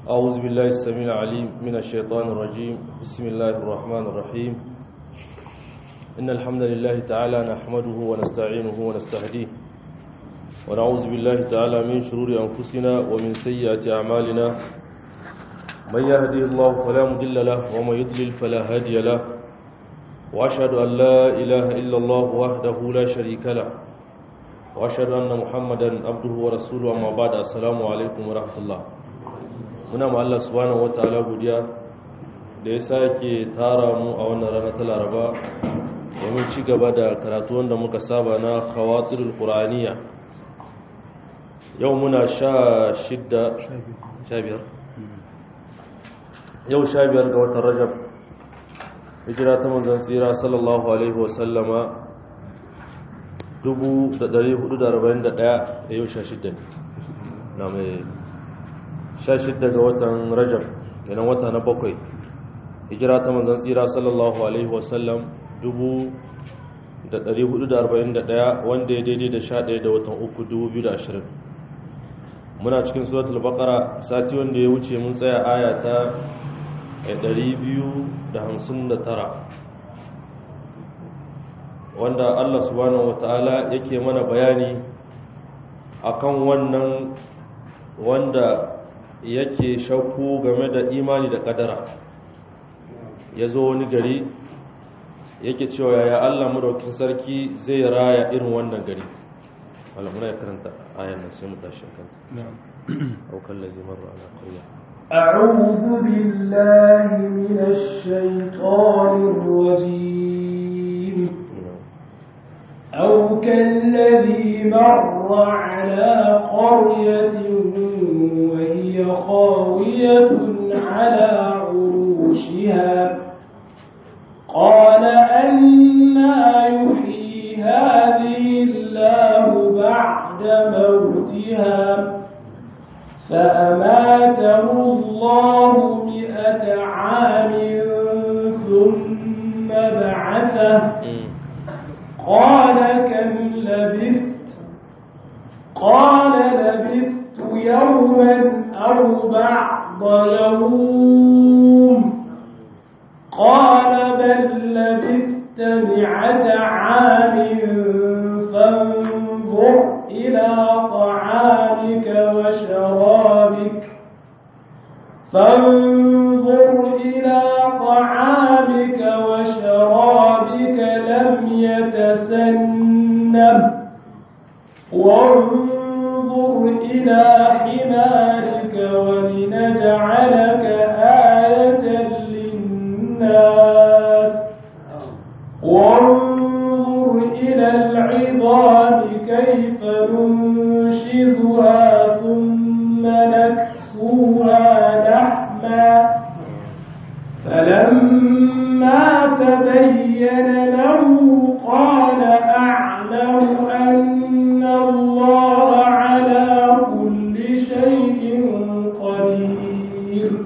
أعوذ بالله السميع العليم من الشيطان الرجيم بسم الله الرحمن الرحيم إن الحمد لله تعالى نحمده ونستعينه ونستهديه ونعوذ بالله تعالى من شرور أنفسنا ومن سيئات أعمالنا من يهديه الله فلا مضل له ومن يضلل فلا هادي له وأشهد أن لا إله إلا الله وحده لا شريك له وأشهد أن محمدا عبده ورسوله أما بعد السلام عليكم ورحمة الله muna ma Allah subhanahu wataala godiya da ya sake tara mu a wannan rana ta Laraba domin ci gaba da karatu wanda muka saba na khawatirul qur'aniya yau muna sha shidda sha biyar yau sha biyar ga watan Rajab hijira ta manzon tsira sallallahu alaihi wasallama 1441 da yau sha shidda ne na mai 16 ga watan rajab kenan wata na bakwai hijira ta manzan tsira sallallahu alaihi wasallam 1441 wanda ya daidai da 11 da watan uku 2020 muna cikin suratul baqara sati wanda ya wuce mun tsaya aya ta 259 wanda Allah subhanahu wataala yake mana bayani akan wannan wanda yake shakku game da imani da kadara ya zo wani gari yake cewa yaya Allah madaukin sarki zai raya irin wannan gari wala muna karanta ayan nan sai mu tashi kanta au kallazi marra ala qarya أعوذ بالله من الشيطان الرجيم أو كالذي مر على قرية وهي خاوية على عروشها قال أنا يحيي هذه الله بعد موتها فأماته الله مئة عام ثم بعثه قال كم لبثت قال لبثت يوما أو بعض يوم قال بل لبثت مئة عام فانظر إلى طعامك وشرابك فانظر إلى طعامك وشرابك لم يتسنه وانظر إلى حمارك ولنجعلك آية للناس وانظر إلى العظام كيف ننشزها ثم نكسوها لحما فلما تبين له قال أعلم أن الله على كل شيء قدير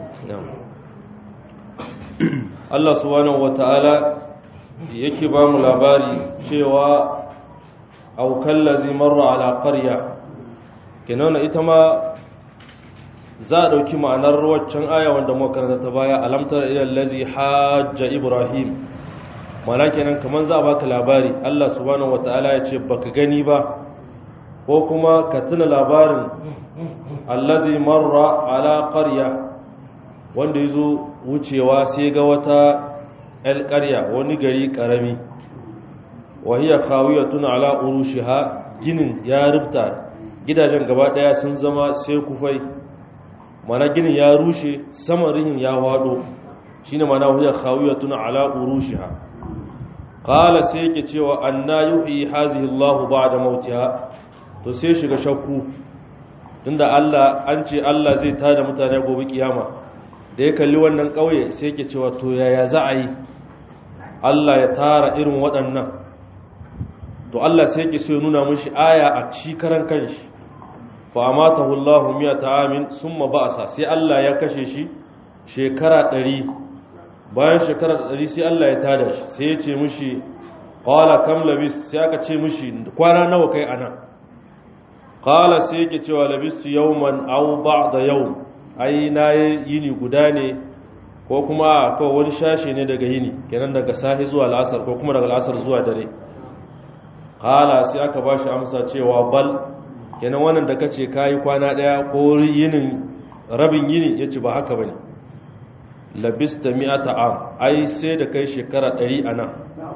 Allah subhanahu wata'ala yake ba mu labari cewa aukan lazi marra ala qarya kenan ita ma za a ɗauki ma'anar waccan aya wanda muka karanta ta baya alamtar ilal lazi hajja ibrahim mana kenan kaman za a baka labari Allah subhanahu wata'ala ya ce baka gani ba ko kuma ka tuna labarin allazi marra ala qarya wanda yazo wucewa sai ga wata alƙarya wani gari ƙarami wahiya khawiyatun ala urushiha ginin ya rubta gidajen gaba daya sun zama sai kufai mana ginin ya rushe saman rihin ya wado shine mana wahiya khawiyatun ala urushiha qala sai yake cewa anna yuhyi hazihi Allah ba'da mautiha to sai shiga shakku tunda Allah an ce Allah zai tada mutane gobe kiyama da ya kalli wannan kauye sai yake cewa to yaya za a yi Allah ya tara irin waɗannan to Allah sai yake so ya nuna mishi aya a ci karan kanshi fa amatahu Allahu miyata amin summa ba'asa sai Allah ya kashe shi shekara 100 bayan shekara 100 sai Allah ya tada shi sai ya ce mishi qala kam labis sai aka ce mishi kwana nawa kai anan qala sai yake cewa labistu yawman aw ba'da yawm ai na yini guda ne ko kuma kawai wani shashe ne daga yini kenan daga sahi zuwa la'asar ko kuma daga la'asar zuwa dare kala sai aka ba shi amsa cewa bal kenan wannan da kace kayi kwana daya ko yinin rabin yini yace ba haka bane labista mi'ata am ai sai da kai shekara 100 anan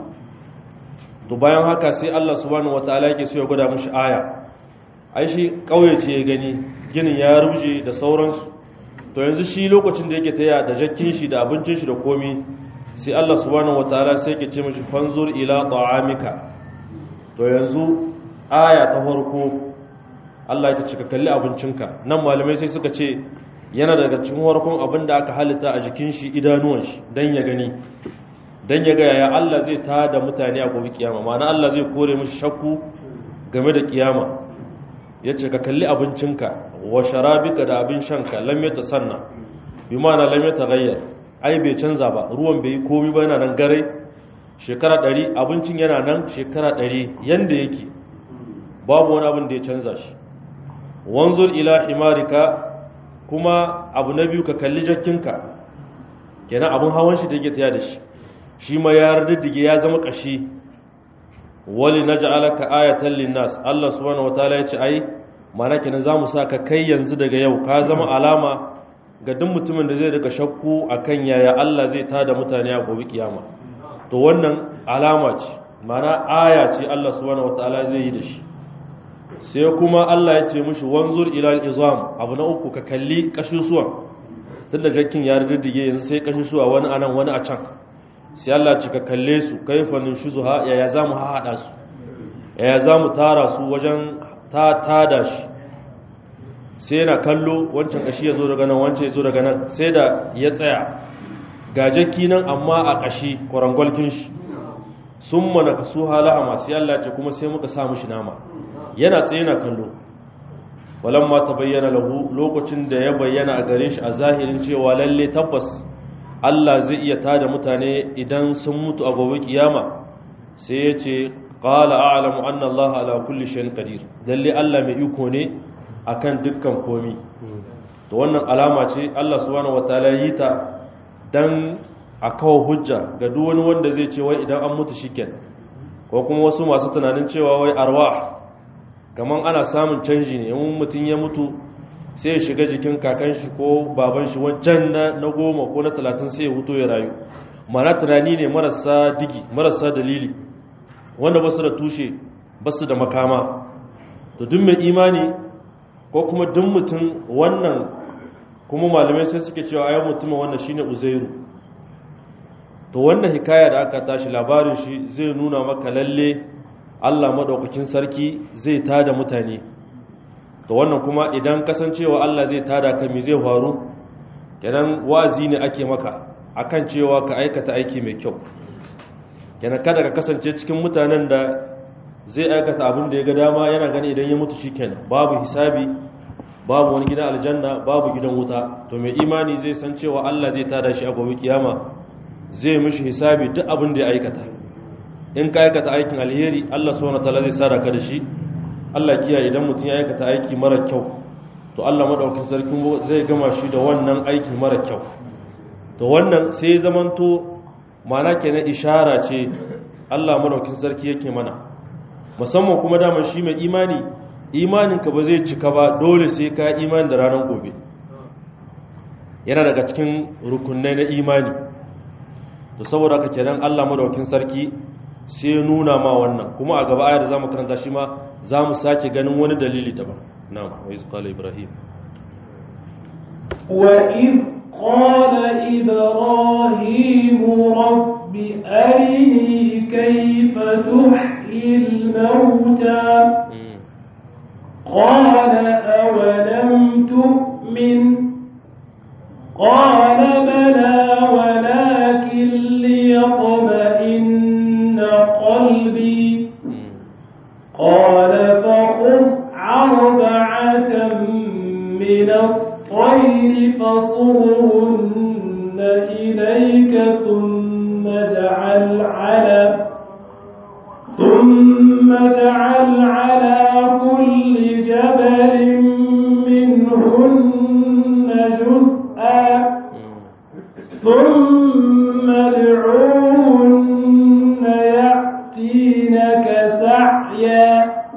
to bayan haka sai Allah subhanahu wataala yake so ya gwada mishi aya ai shi kauye ce ya gani ginin ya ruje da sauransu to yanzu shi lokacin da yake taya da jakkin shi da abincin shi da komi sai Allah subhanahu wataala sai yake ce mishi fanzur ila ta'amika to yanzu aya ta farko Allah ya ce ka kalli abincinka nan malamai sai suka ce yana daga cikin farkon abin da aka halitta a jikin shi idanuwan shi dan ya gani dan ya ga yaya Allah zai tada mutane a gobe kiyama ma'ana Allah zai kore mishi shakku game da kiyama yace ka kalli abincinka wa sharabika da abin shanka lam yatasanna bi ma'ana lam yataghayyar ai bai canza ba ruwan bai yi komai ba yana nan gare shekara 100 abincin yana nan shekara 100 yanda yake babu wani abin da ya canza shi wanzur ila himarika kuma abu na biyu ka kalli jakkinka kenan abin hawan shi da yake taya da shi shi ma ya riddige ya zama kashi wali naj'alaka ayatan linnas Allah subhanahu wataala ya ce ai mana kenan zamu saka kai yanzu daga yau ka zama alama ga duk mutumin da zai daga shakku akan yaya Allah zai tada mutane a gobe kiyama to wannan alama ce mana aya ce Allah subhanahu wataala zai yi da shi sai kuma Allah ya ce mishi wanzur ila al-izam abu na uku ka kalli kashushuwan tunda jakkin ya riddige yanzu sai kashushuwa wani anan wani a can sai Allah ce ka kalle su kaifa nushuzuha yaya zamu haɗa su yaya zamu tara su wajen ta tada shi sai yana kallo wancan kashi ya zo daga nan wancan ya zo daga nan sai da ya tsaya ga jakki nan amma a kashi kwarangwalkin shi sun mana ka su hala'ama sai Allah ce kuma sai muka sa mishi nama yana tsaye yana kallo walamma ta bayyana lahu lokacin da ya bayyana a gare shi a zahirin cewa lalle tabbas Allah zai iya tada mutane idan sun mutu a gobe kiyama sai ya ce qala a'lamu anna Allah ala kulli shay'in qadir lalle Allah mai iko ne akan dukkan komi to wannan alama ce Allah subhanahu wataala yi ta dan a kawo hujja ga duk wani wanda zai ce wai idan an mutu shiken ko kuma wasu masu tunanin cewa wai arwah kaman ana samun canji ne in mutum ya mutu sai ya shiga jikin kakan shi ko baban shi wancan na goma ko na talatin sai ya huto ya rayu mana tunani ne marasa digi marasa dalili wanda basu da tushe basu da makama to duk mai imani ko kuma duk mutum wannan kuma malamai sai suke cewa ayyar mutum wannan shine uzairu to wannan hikaya da aka tashi labarin shi zai nuna maka lalle Allah madaukakin sarki zai tada mutane to wannan kuma idan kasancewa Allah zai tada ka mi zai faru kenan wazi ne ake maka akan cewa ka aikata aiki mai kyau kenan kada ka kasance cikin mutanen da zai aikata abin da ya ga dama yana gani idan ya mutu shikenan babu hisabi babu wani gidan aljanna babu gidan wuta to mai imani zai san cewa Allah zai tada shi a gobe kiyama zai mishi hisabi duk abin da ya aikata in ka aikata aikin alheri Allah subhanahu wataala zai sada ka da shi Allah kiyaye idan mutum ya aikata aiki mara kyau to Allah madaukakin sarki zai gama shi da wannan aiki mara kyau to wannan sai zamanto mana kenan ishara ce Allah madaukakin sarki yake mana musamman kuma daman shi mai imani imaninka ba zai cika ba dole sai ka imani da ranar gobe yana daga cikin rukunai na imani to saboda haka kenan Allah madaukakin sarki sai nuna ma wannan kuma a gaba ayar da zamu karanta shi ma zamu sake ganin wani dalili daban na'am wa iz qala ibrahim wa iz qala ibrahim rabbi arini kayfa tuhyi al-mauta qala awalam tu'min قال بلى ولكن ليطمئن قلبي قال فخذ أربعة من الطير فصرهن إليك ثم اجعل على ثم اجعل على كل جبل منهن جزء ثم ادعوهن يأتينك سعيا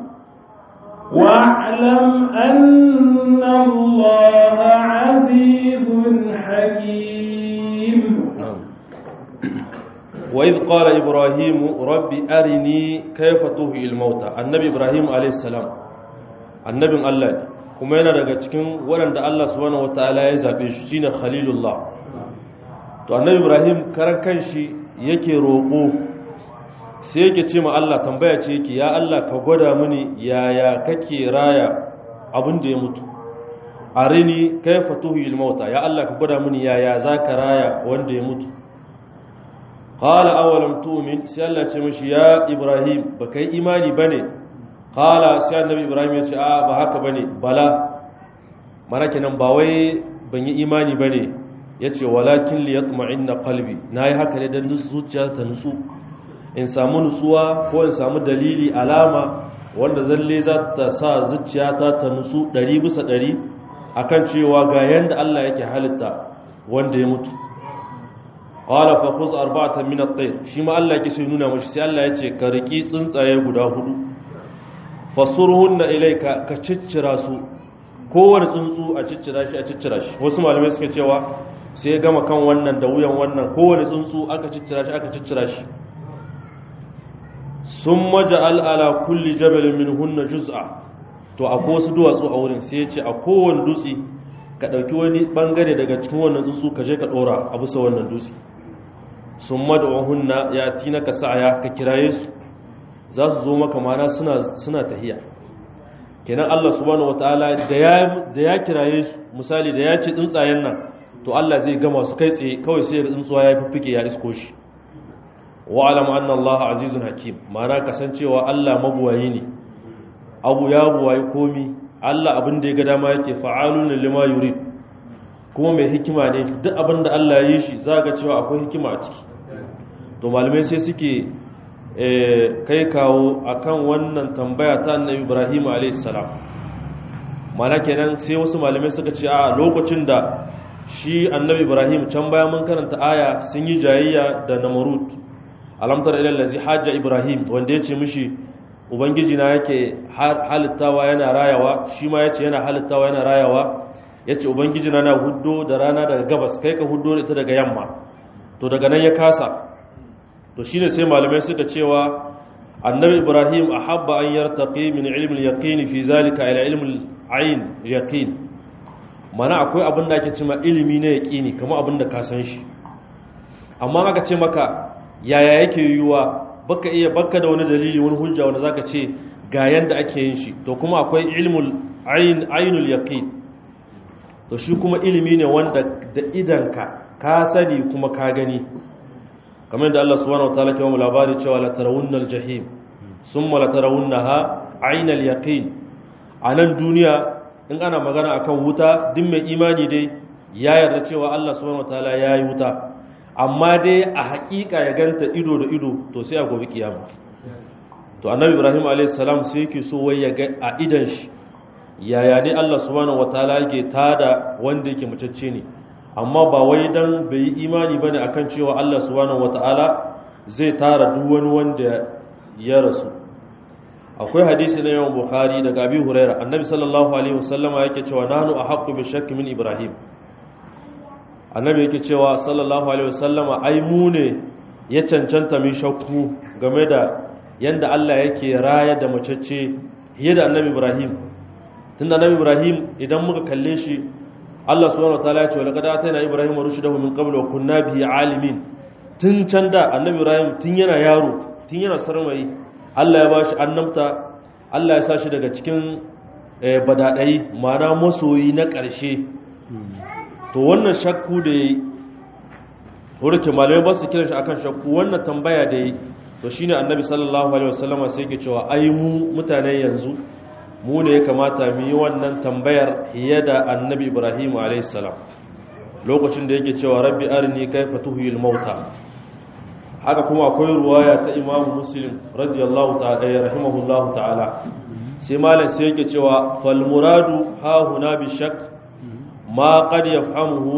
واعلم أن الله عزيز حكيم وإذ قال إبراهيم ربي أرني كيف تهي الموتى النبي إبراهيم عليه السلام النبي الله kuma yana daga cikin waɗanda Allah subhanahu wataala ya zabe shi shine Khalilullah to annabi Ibrahim karan kanshi yake roƙo sai yake ce ma Allah tambaya ce yake ya Allah ka gwada mini yaya kake raya abin da ya mutu arini kaifa tuhil mauta ya Allah ka gwada mini yaya zaka raya wanda ya mutu qala awalam tu'min sai Allah ce mishi ya Ibrahim baka yi imani bane qala sai annabi Ibrahim ya ce a ba haka bane bala mana kenan ba wai ban yi imani bane yace walakin liyatma'inna qalbi nayi haka ne dan zuciya ta nutsu in samu nutsuwa ko in samu dalili alama wanda zalle za ta sa zuciyata ta nutsu ɗari bisa ɗari akan cewa ga yanda Allah yake halitta wanda ya mutu qala fa khuz arba'atan min at-tayr shi ma Allah yake so nuna mashi sai Allah ya ce ka riki tsuntsaye guda hudu fasurhunna ilayka ka ciccira su kowane tsuntsu a ciccira shi a ciccira shi wasu malamai suka cewa sai ya gama kan wannan da wuyan wannan kowane tsuntsu aka ciccira shi aka ciccira shi sun maja'al ala kulli jabalin min hunna juz'a to akwai wasu duwatsu a wurin sai ya ce a kowane dutse ka ɗauki wani ɓangare daga cikin wannan tsuntsu ka je ka ɗora a bisa wannan dutse sun mada'un hunna ya tina ka sa'aya ka kiraye su za su zo maka mana suna tahiya kenan Allah subhanahu wataala da ya kiraye su misali da ya ce tsuntsayen nan to Allah zai gama su kai tsaye kawai sai tsuntsuwa ya fiffike ya isko shi wa'alam anna Allah azizun hakim mana kasancewa Allah mabuwayi ne abu ya buwayi komi Allah abin da ya ga dama yake fa'alun lima yurid kuma mai hikima ne duk abin da Allah ya yi shi za ga cewa akwai hikima a ciki to malamai sai suke kai kawo akan wannan tambaya ta annabi Ibrahim a.s. mana kenan sai wasu malamai suka ce a lokacin da shi annabi Ibrahim can baya mun karanta aya sun yi jayayya da namarut alamtar ilal lazi hajja ibrahim wanda yace mishi ubangiji na yake halittawa yana rayawa shi ma yace yana halittawa yana rayawa yace ubangiji na na huddo da rana daga gabas kai ka huddo ita daga yamma to daga nan ya kasa to shine sai malamai suka cewa annabi ibrahim ahabba an yartaqi min ilmi al-yaqin fi zalika ila ilmi al-ayn yaqin mana akwai abin da ake cewa ilimi na yaqini kamar abin da ka san shi amma aka ce maka yaya yake yiwuwa baka iya baka da wani dalili wani hujja wanda zaka ce ga yanda ake yin shi to kuma akwai ilmul ayn aynul yaqin to shi kuma ilimi ne wanda da idanka ka sani kuma ka gani kamar da Allah subhanahu wataala ke mu labari cewa la tarawunnal jahim summa la tarawunnaha aynal yaqin anan duniya in ana magana akan wuta duk mai imani dai ya yarda cewa Allah subhanahu wataala ya yi wuta amma dai a hakika ya ganta ido da ido to sai a gobe kiyama to annabi ibrahim a.s. sai yake so wai ya ga a idan shi yaya ne allah subhanahu wataala yake tada wanda yake mutacce ne amma ba wai dan bai yi imani bane akan cewa allah subhanahu wataala zai tara duk wani wanda ya rasu akwai hadisi na yawan bukhari daga abi huraira annabi sallallahu alaihi wasallama yake cewa nanu ahaqqu bi shakki min ibrahim annabi yake cewa sallallahu alaihi wasallama ai mu ne ya cancanta min shakku game da yanda Allah yake raya da macece fiye da annabi Ibrahim tunda annabi Ibrahim idan muka kalle shi Allah subhanahu wataala ya ce laqad atayna ibrahim rushdahu min qabl wa kunna bihi alimin tun can da annabi Ibrahim tun yana yaro tun yana sarmai Allah ya bashi annabta Allah ya sa shi daga cikin badadai ma'ana masoyi na ƙarshe to wannan shakku da ya yi wurin malamai ba su kiran shi akan shakku wannan tambaya da ya yi to shi ne annabi sallallahu alaihi wasallama sai ke cewa ai mu mutane yanzu mu ne ya kamata mu yi wannan tambayar fiye da annabi ibrahim alaihi salam lokacin da yake cewa rabbi arini kaifa tuhyil mauta haka kuma akwai ruwaya ta imamu muslim radiyallahu ta'ala rahimahullahu ta'ala sai malam sai yake cewa fal muradu ha huna bi shakk ma qad yafhamuhu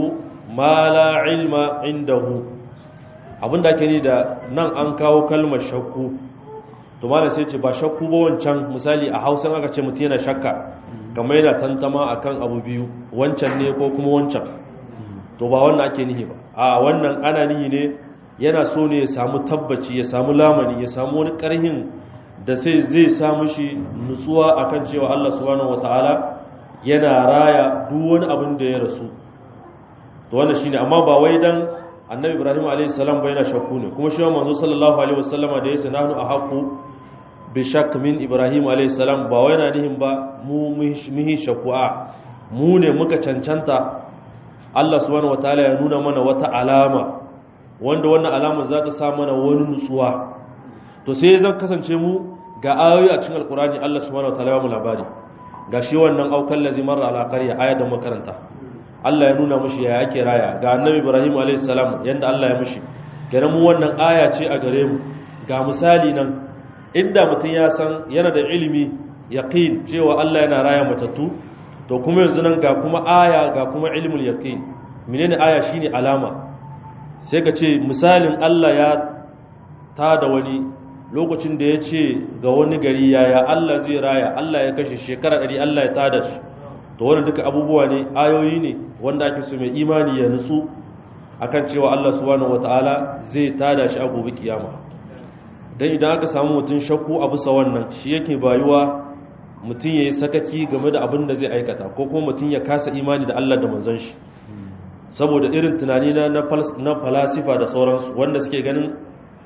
ma la ilma indahu abinda ake ni da nan an kawo kalmar shakku to malam sai ce ba shakku ba wancan misali a Hausa aka ce mutum yana shakka kamar yana tantama akan abu biyu wancan ne ko kuma wancan to ba wannan ake nihi ba a wannan ana nihi ne yana so ne ya samu tabbaci ya samu lamani ya samu wani karhin da sai zai samu shi nutsuwa akan cewa Allah subhanahu wataala yana raya duk wani abin da ya rasu to wannan shine amma ba wai dan annabi ibrahim alayhi salam bai na shakku ne kuma shi manzo sallallahu alaihi wasallama da yace nahnu ahaqu bi shakk min ibrahim alayhi salam ba wai na nihin ba mu muhi shakku a mu ne muka cancanta Allah subhanahu wataala ya nuna mana wata alama wanda wannan alama za ta sa mana wani nutsuwa to sai zan kasance mu ga ayoyi a cikin alkurani Allah subhanahu wataala ya mu labari ga shi wannan aukan lazi marra ala qarya aya da makaranta Allah ya nuna mushi ya yake raya ga annabi Ibrahim a.s. yadda Allah ya mushi kenan mu wannan aya ce a gare mu ga misali nan inda mutum ya san yana da ilimi yaqin cewa Allah yana raya matattu to kuma yanzu nan ga kuma aya ga kuma ilmul yaqin menene aya shine alama sai ka ce misalin Allah ya tada wani lokacin da ya ce ga wani gari yaya Allah zai raya Allah ya kashe shekara ɗari Allah ya tada shi to wannan duka abubuwa ne ayoyi ne wanda ake so mai imani ya nutsu akan cewa Allah subhanahu wataala zai tada shi a gobe kiyama dan idan aka samu mutum shakku a bisa wannan shi yake bayuwa mutum yayi sakaki game da abin da zai aikata ko kuma mutum ya kasa imani da Allah da manzon shi saboda irin tunani na na falasifa da sauransu wanda suke ganin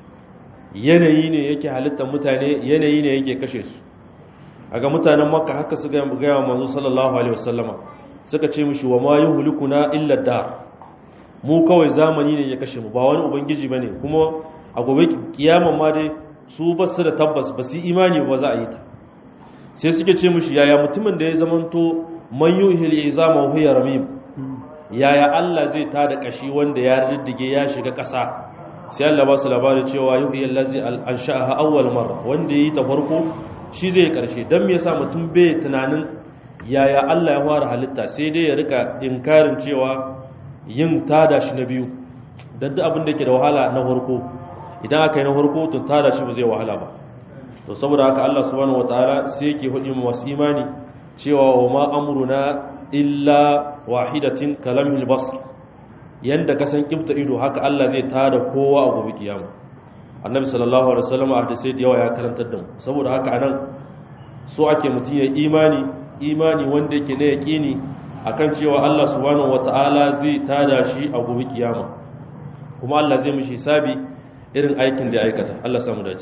yanayi ne yake halittar mutane yanayi ne yake kashe su a ga mutanen makka haka su gaya wa manzo sallallahu alaihi wasallama suka ce mishi wa ma yuhlikuna illa dar mu kawai zamani ne ya kashe mu ba wani ubangiji bane kuma a gobe kiyama ma dai su ba su da tabbas ba su imani ba za a yi ta sai suke ce mishi yaya mutumin da ya zamanto man yuhil izama huwa ramim yaya Allah zai tada kashi wanda ya riddige ya shiga ƙasa sai Allah ba su labarin cewa yuhi allazi ansha'aha awwal marra wanda yi ta farko shi zai karshe dan me yasa mutum bai tunanin yaya Allah ya fara halitta sai dai ya rika inkarin cewa yin tada shi na biyu dan duk abin da yake da wahala na farko idan aka yi na farko to tada shi ba zai wahala ba to saboda haka Allah subhanahu wataala sai yake hudi mu wasu imani cewa wa ma amruna illa wahidatin kalamil basr yanda ka san kibta ido haka Allah zai tada kowa a gobe kiyama annabi sallallahu alaihi wasallam a hadisi da yawa ya karantar da mu saboda haka anan so ake mutum ya imani imani wanda yake na yaqini akan cewa Allah subhanahu wataala zai tada shi a gobe kiyama kuma Allah zai mishi hisabi irin aikin da ya aikata Allah samu dace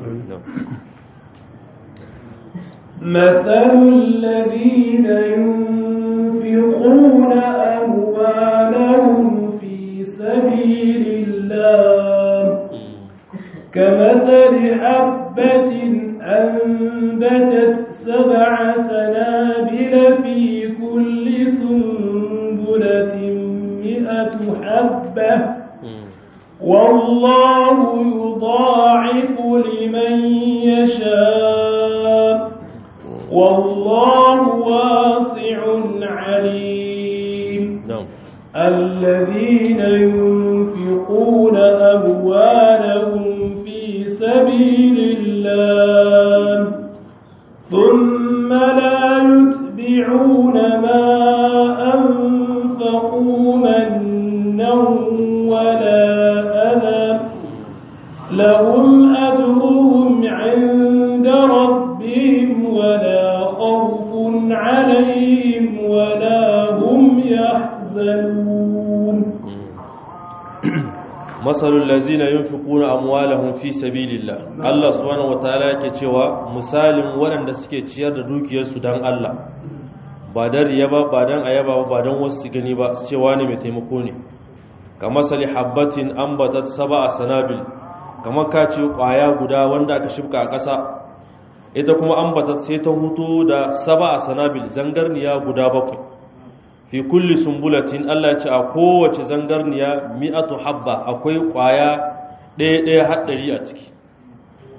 مثل الذين ينفقون أموالهم في سبيل الله كمثل حبة أنبتت سبع سنابل في كل سنبلة مئة حبة والله يضاعف لمن يشاء والله واسع عليم na'am الذين ينفقون أموالهم في سبيل الله ثم لا يتبعون ما أنفقوا منا ولا أذى لهم أجرهم عند ربهم ولا خوف عليهم ولا هم يحزنون masalul lazina yunfiquna amwalahum fi sabilillah Allah subhanahu wataala yake cewa misalin waɗanda suke ciyar da dukiyarsu dan Allah ba dan riya ba ba dan ayaba ba ba dan wasu su gani ba su cewa ne mai taimako ne kamar sali habbatin ambatat sab'a sanabil kamar ka ce kwaya guda wanda aka shibka a ƙasa ita kuma ambatat sai ta huto da sab'a sanabil zangarniya guda bakwai fi kulli sumbulatin Allah ce a kowace zangarniya mi'atu habba akwai kwaya ɗaya ɗaya haɗari a ciki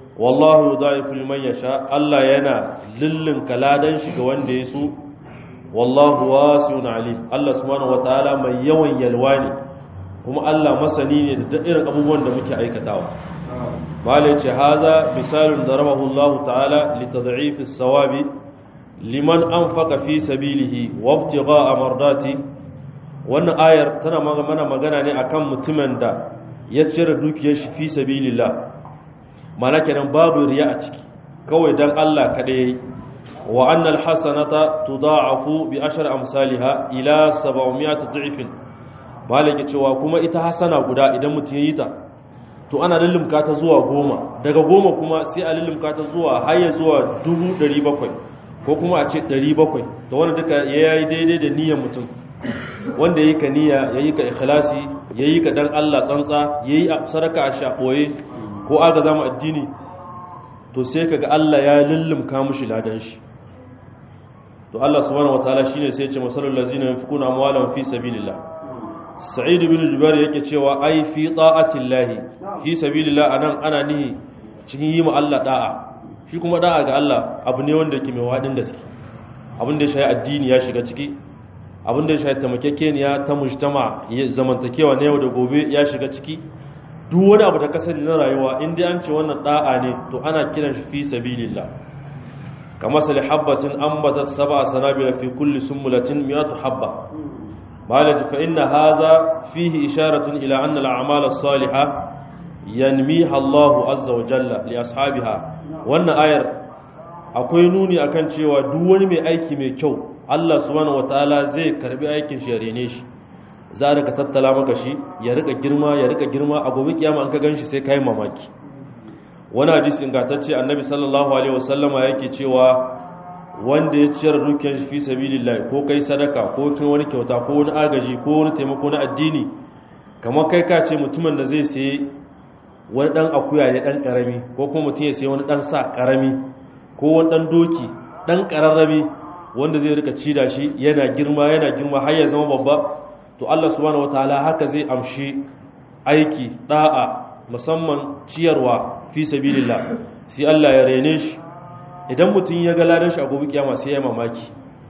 wallahu yudha'ifu liman yasha Allah yana lillin kaladan shi ga wanda ya so wallahu wasi'un alim Allah subhanahu wataala mai yawan yalwa ne kuma Allah masani ne da irin abubuwan da muke aikatawa malai ce haza misalun darabahu Allah ta'ala li tad'if as-sawabi liman anfaqa fi sabilihi wa ibtigha'a mardati wannan ayar tana mana magana ne akan mutumin da ya cire dukiyar shi fi sabilillah mana kenan babu riya a ciki kawai dan Allah kadai wa annal hasanata tudha'afu bi ashri amsalha ila 700 dhifin malaki cewa kuma ita hasana guda idan mutum yi ta to ana lullumka ta zuwa goma daga goma kuma sai a lullumka ta zuwa har ya zuwa 700 ko kuma a ce 700 to wanda duka yayi daidai da niyyar mutum wanda yayi ka niyya yayi ka ikhlasi yayi ka dan Allah tsantsa yayi sadaka a shakoye ko aga zama addini to sai kaga Allah ya lullumka mushi ladan shi to Allah subhanahu wataala shine sai ya ce masalul ladzina yunfikuna amwalahum fi sabilillah sa'id bin jubair yake cewa ai fi ta'atillahi fi sabilillah anan ana nihi cikin yi ma Allah da'a shi kuma da'a ga Allah abu ne wanda yake mai wadin gaske abin da ya shayi addini ya shiga ciki abin da ya shayi tamakekeniya ta mujtama zamantakewa na yau da gobe ya shiga ciki duk wani abu da ka sani na rayuwa in dai an ce wannan da'a ne to ana kiran shi fi sabilillah kama sali habbatin ambatat sab'a sanabila fi kulli sumbulatin mi'atu habba malaj fa inna hadha fihi isharatun ila anna al-a'mal as-salihah yanmiha Allahu azza wa jalla li ashabiha wannan ayar akwai nuni akan cewa duk wani mai aiki mai kyau Allah subhanahu wataala zai karbi aikin shi ya rene shi za a rika tattala maka shi ya rika girma ya rika girma a gobe kiyama an ka ganshi sai kai mamaki wani hadisi ingantacce annabi sallallahu alaihi wasallama yake cewa wanda ya ciyar dukiyar shi fi sabilillah ko kai sadaka ko kin wani kyauta ko wani agaji ko wani taimako na addini kamar kai ka ce mutumin da zai sayi wani dan akuya ne dan karami ko kuma mutum ya sayi wani dan sa karami ko wani dan doki dan kararrabi wanda zai rika ci da shi yana girma yana girma har ya zama babba to Allah subhanahu wataala haka zai amshi aiki da'a musamman ciyarwa fi sabilillah sai Allah ya rene shi idan mutum ya ga ladan shi a gobe kiyama sai ya mamaki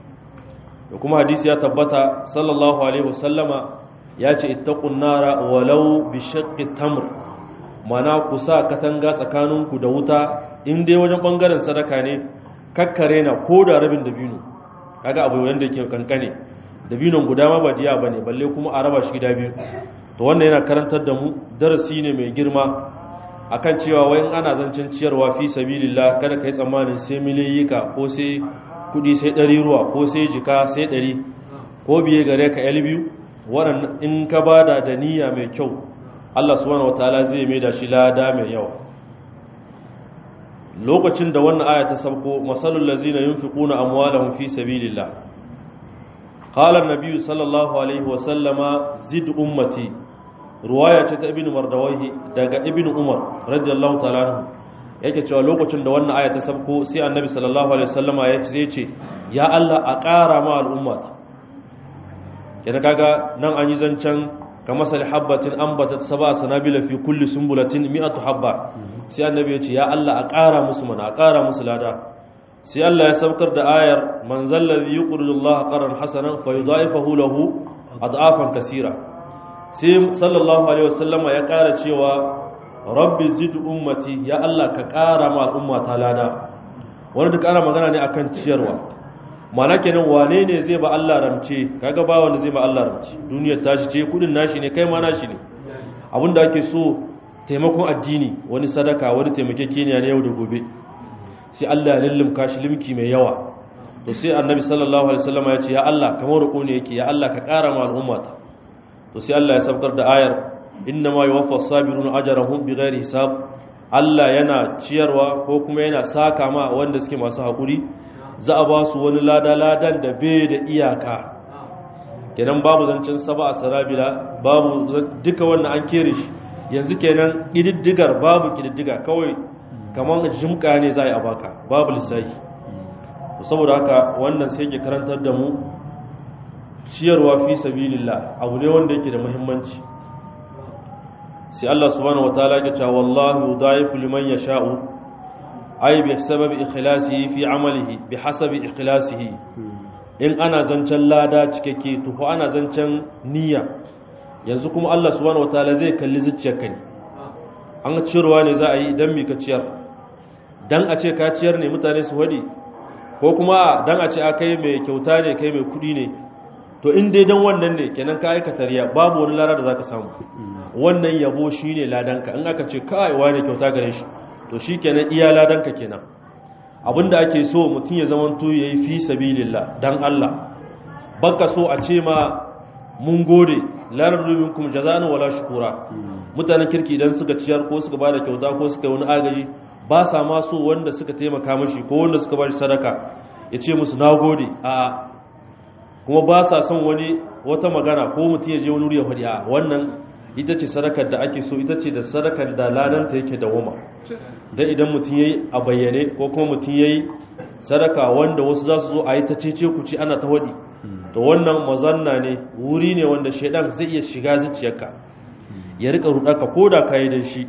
da kuma hadisi ya tabbata sallallahu alaihi wasallama ya ce ittaqun nara walau bi shaqqi tamr mana ku sa katanga tsakaninku da wuta in dai wajen bangaren sadaka ne kakkare na ko da rabin dabino kaga abu wanda yake kankane dabinon guda ma ba jiya bane balle kuma a raba shi gida biyu to wannan yana karantar da mu darasi ne mai girma akan cewa wai in ana zancen ciyarwa fi sabilillah kada kai tsammanin sai miliyika ko sai kudi sai ɗari ruwa ko sai jika sai ɗari ko biye gare ka yal biyu waɗannan in ka bada da niyya mai kyau Allah subhanahu wataala zai mai da shi lada mai yawa lokacin da wannan aya ta sauko masalul lazina yunfiquna amwalahum fi sabilillah qala an-nabiy sallallahu alaihi wa sallama zid ummati ruwaya ce ta ibnu mardawahi daga ibnu umar radiyallahu ta'ala anhu yake cewa lokacin da wannan aya ta sauko sai annabi sallallahu alaihi wasallama ya sai ce ya Allah a ƙara ma al'ummata kenan kaga nan an yi zancen kamar sali habbatin ambatat sab'a sanabila fi kulli sumbulatin mi'atu habba sai annabi ya ce ya Allah a ƙara musu mana a ƙara musu lada sai Allah ya saukar da ayar man zallazi yuqridu Allah qaran hasanan fa yudha'ifahu lahu ad'afan kaseera sai sallallahu alaihi wasallama ya ƙara cewa rabbi zid ummati ya Allah ka ƙara ma al'umma ta lada wani da ƙara magana ne akan ciyarwa mana kenan wane ne zai ba Allah ramce kaga ba wanda zai ba Allah ramce duniyar tashi ce kudin nashi ne kai ma nashi ne abinda ake so taimakon addini wani sadaka wani taimakekeniya ne yau da gobe sai Allah ya lullumka shi limki mai yawa to sai annabi sallallahu alaihi wasallam ya ce ya Allah kamar roƙo ne yake ya Allah ka ƙara ma al'ummata to sai Allah ya sabkar da ayar inna ma yuwaffa sabiruna ajrahum bighairi hisab Allah yana ciyarwa ko kuma yana saka ma wanda suke masu haƙuri za a ba su wani lada-ladan da bai da iyaka kenan babu zancen saba a sarabila babu duka wannan an kere shi yanzu kenan ƙididdigar babu ƙididdiga kawai kamar jimka ne za a yi a baka babu lissahi saboda haka wannan sai ke karantar da mu ciyarwa fi sabilillah abu ne wanda yake da muhimmanci sai Allah subhanahu wataala ya ce wallahu yudaifu liman yasha'u ay bi sababi ikhlasihi fi amalihi bi hasabi ikhlasihi in ana zancen lada cikakke to ko ana zancen niyya yanzu kuma Allah subhanahu wataala zai kalli zuciyarka ne an ciyarwa ne za a yi idan mi ka ciyar dan a ce ka ciyar ne mutane su wadi ko kuma dan a ce a kai mai kyauta ne kai mai kudi ne to in dai dan wannan ne kenan ka aikata riya babu wani lada da zaka samu wannan yabo shine ladanka in aka ce kai wani kyauta gare shi to shikenan iya ladanka kenan abinda ake so mutum ya zama to yayi fi sabilillah dan Allah baka so a ce ma mun gode la nardu minkum jazaan wala shukura mutanen kirki idan suka ciyar ko suka bada kyauta ko suka yi wani agaji ba sa ma so wanda suka taimaka mashi ko wanda suka ba shi sadaka ya ce musu nagode a kuma ba sa son wani wata magana ko mutum ya je wani wuri ya faɗi a wannan ita ce sadakar da ake so ita ce da sadakar da ladanta yake da woma don idan mutum ya yi a bayyane ko kuma mutum ya yi sadaka wanda wasu za su zo a yi ta cece kuci ana ta waɗi to wannan mazanna ne wuri ne wanda shaidan zai iya shiga zuciyarka ya rika rudarka ko da ka yi da shi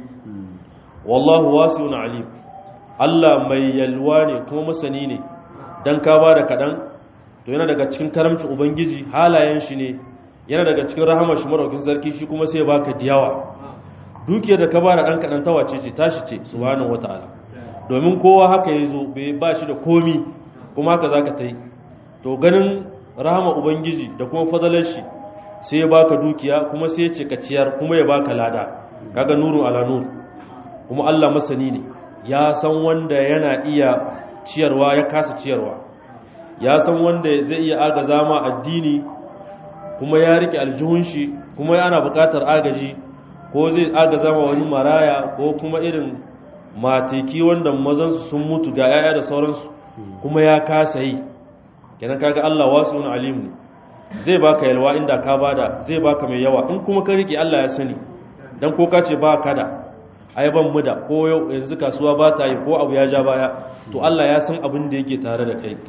wallahu wasi'un alim Allah mai yalwa ne kuma masani ne dan ka ba da kaɗan to yana daga cikin karamcin ubangiji halayen shi ne yana daga cikin rahamar shi maraukin sarki shi kuma sai baka diyawa dukiyar da ka ba da ɗan kaɗan ta wace ce tashi ce subhanahu wata'ala domin kowa haka ya zo bai ba shi da komi kuma haka za ka ta yi to ganin rahama ubangiji da kuma fadalar shi sai ya baka dukiya kuma sai ya ce ka ciyar kuma ya baka lada kaga nuru ala nur kuma Allah masani ne ya san wanda yana iya ciyarwa ya kasa ciyarwa ya san wanda zai iya agaza ma addini kuma ya rike aljihun shi kuma yana bukatar agaji ko zai agaza ma wani maraya ko kuma irin mateki wanda mazansu sun mutu ga 'ya'ya da sauransu kuma ya kasa yi kenan kaga Allah wasu wani alimu ne zai baka yalwa inda ka bada zai baka mai yawa in kuma ka rike Allah ya sani dan ko ka ce ba ka da ai ban mu da ko yau yanzu kasuwa ba ta yi ko abu ya ja baya to Allah ya san abin da yake tare da kai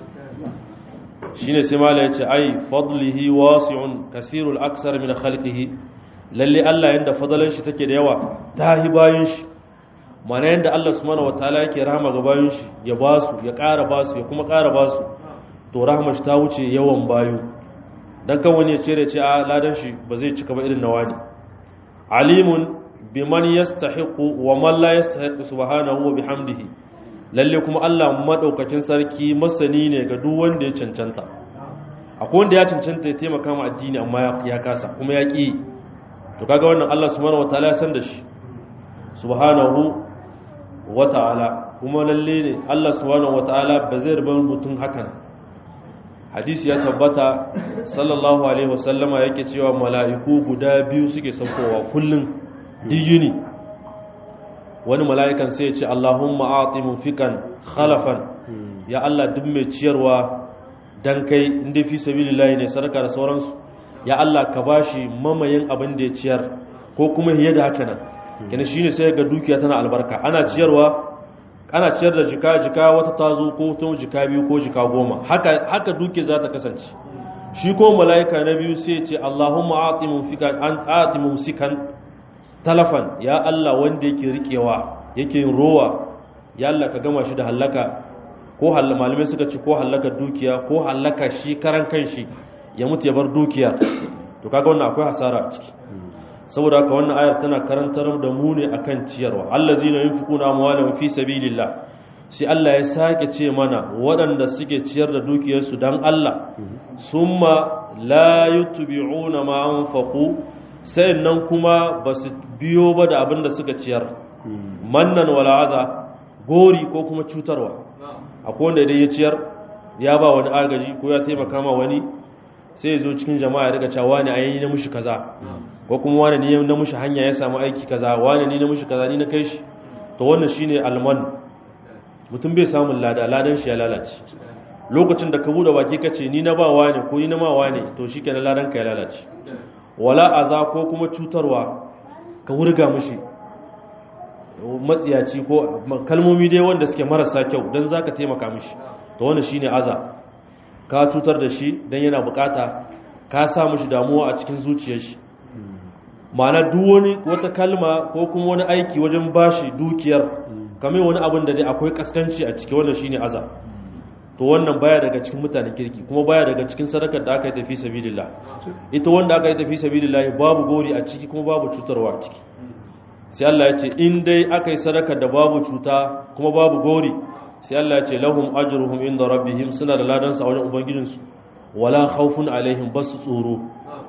shine sai mala yace ai fadlihi wasi'un kasirul aksar min khalqihi lalle Allah yanda fadalan shi take da yawa tahi bayin shi mana yanda Allah subhanahu wataala yake rahama ga bayin shi ya basu ya ƙara basu ya kuma ƙara basu to rahama shi ta wuce yawan bayu dan kan wani ya ce da ce a ladan shi ba zai cika ba irin nawa ne alimun biman yastahiqu wa man la yastahiqu subhanahu wa bihamdihi lalle kuma Allah madaukakin sarki masani ne ga duk wanda ya cancanta akwai wanda ya cancanta ya taimaka ma addini amma ya kasa kuma ya ki to kaga wannan Allah subhanahu wataala ya san da shi subhanahu wataala kuma lalle ne Allah subhanahu wataala ba zai rubar mutum hakan hadisi ya tabbata sallallahu alaihi wasallama yake cewa mala'iku guda biyu suke saukowa kullun diyuni wani mala'ikan sai ya ce Allahumma a'ti munfikan khalafan ya Allah duk mai ciyarwa dan kai inda fi sabilillahi ne sadaka da sauransu ya Allah ka bashi mamayin abin da ya ciyar ko kuma hiye da haka nan kina shine sai ga dukiya tana albarka ana ciyarwa ana ciyar da jika jika wata tazo ko ta jika biyu ko jika goma haka haka dukiya za ta kasance shi ko mala'ika na biyu sai ya ce Allahumma a'ti munfikan an a'ti mumsikan talafan ya Allah wanda yake rikewa yake yin rowa ya Allah ka gama shi da hallaka ko malamai suka ci ko hallaka dukiya ko hallaka shi karan kanshi ya mutu ya bar dukiya to kaga wannan akwai hasara a ciki saboda haka wannan ayar tana karantar da mu ne akan ciyarwa allazina yunfiquna amwalahum fi sabilillah sai Allah ya sake ce mana waɗanda suke ciyar da dukiyarsu dan Allah summa la yutbi'una ma anfaqu sai nan kuma ba su biyo ba da abin da suka ciyar mannan wala'aza gori ko kuma cutarwa akwai wanda idan ya ciyar ya ba wani agaji ko ya taimaka ma wani sai ya zo cikin jama'a ya daga cewa wani a yi na mushi kaza ko kuma wani ne na mushi hanya ya samu aiki kaza wani ne na mushi kaza ni na kai shi to wannan shine alman mutum bai samun lada ladan shi ya lalace lokacin da ka bude baki kace ni na ba wani ko ni na ma wani to shikenan ladan ka ya lalace wala aza ko kuma cutarwa ka wurga mushi matsiyaci ko kalmomi dai wanda suke marasa kyau don za ka taimaka mishi to wannan shi ne aza ka cutar da shi don yana bukata ka sa mishi damuwa a cikin zuciyar shi ma'ana duk wani wata kalma ko kuma wani aiki wajen bashi dukiyar kamar wani abin da dai akwai kaskanci a ciki wannan shi ne aza to wannan baya daga cikin mutanen kirki kuma baya daga cikin sadakar da aka yi tafi sabilillah ita wanda aka yi tafi sabilillah babu gori a ciki kuma babu cutarwa a ciki sai Allah ya ce in dai aka yi sadakar da babu cuta kuma babu gori sai Allah ya ce lahum ajruhum inda rabbihim suna da ladan sa wajen ubangijinsu wala khawfun alaihim basu tsoro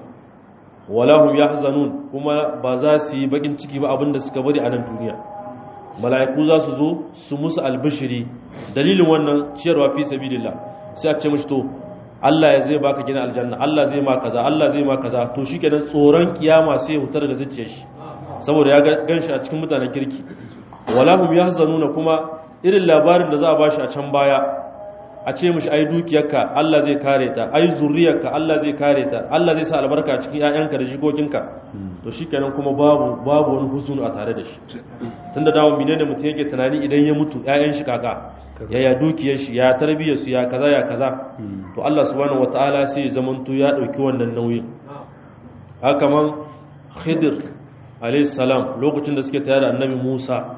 wala hum yahzanun kuma ba za su yi bakin ciki ba abinda suka bari a nan duniya mala'iku za su zo su musu albishiri dalilin wannan ciyarwa fi sabilillah sai a ce mishi to Allah ya zai baka gina aljanna Allah zai ma kaza Allah zai ma kaza to shikenan tsoron kiyama sai ya hutar da zuciyar shi saboda ya ganshi a cikin mutanen kirki wala hum yahzanuna kuma irin labarin da za a bashi a can baya a ce mishi ai dukiyarka Allah zai kare ta ai zuriyarka Allah zai kare ta Allah zai sa albarka a cikin ƴaƴanka da jikokinka to shikenan kuma babu babu wani huzun a tare da shi tunda dawo menene mutum yake tunani idan ya mutu ƴaƴan shi kaka ya ya dukiyar shi ya tarbiyyar su ya kaza ya kaza to Allah subhanahu wataala sai ya zamanto ya dauki wannan nauyin haka man Khidir alayhi salam lokacin da suke tare da Annabi Musa